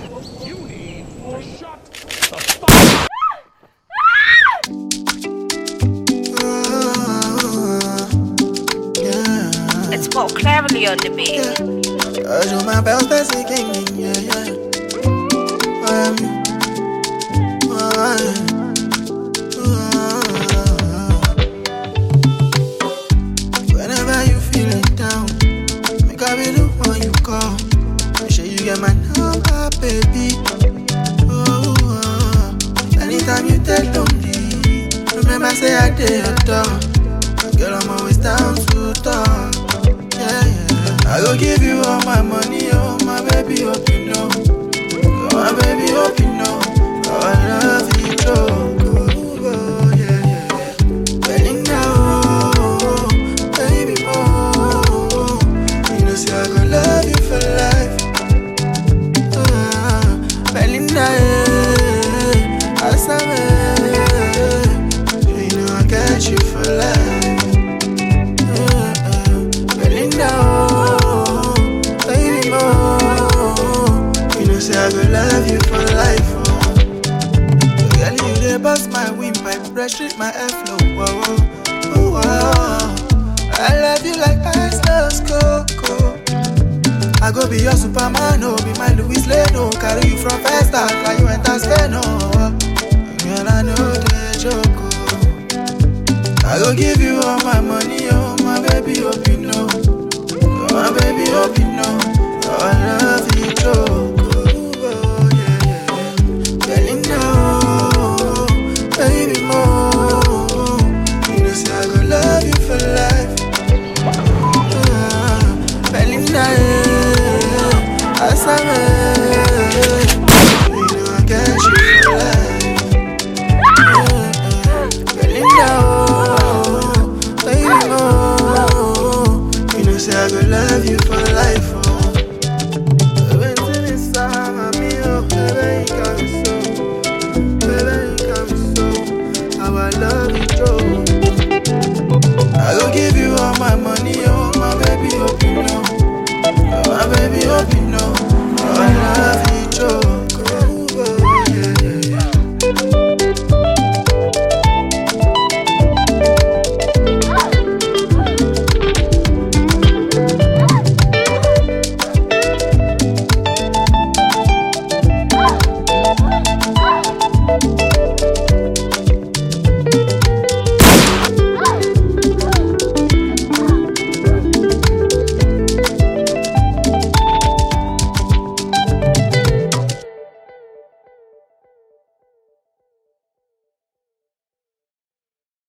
You need to shut the fuck Yeah. It's got cleverly on the beat. I show my bells, best king, yeah, yeah. Um, uh, Whenever you feeling down, make I be the one you call. Make sure you get my number, baby. Oh, uh, anytime you take lonely, remember say I did your door. Girl, I'm always down to talk. Yeah, yeah. I go give you all my money, oh my baby, hope you know. Oh, my baby, hope you know. Oh, I love you, go, go, go, yeah, yeah, yeah. Belinda, oh, baby, oh, you know, say I go love you for life. Ah, Belinda, eh, Asame, you know I got you for life. Uh, uh, Belinda, oh, baby, more. You know, say I go love you for life, oh. Girl, you dey bust my windpipe, frustrate my airflow, oh, oh, oh, oh. I love you like ice loves cocoa. I go be your Superman, oh, be my Louis Lane, oh. Carry you from first start, like you enter Spain, oh. Girl, I know the joke, oh. I go give you all my money, oh my baby, hope you know. Oh my baby, hope you know.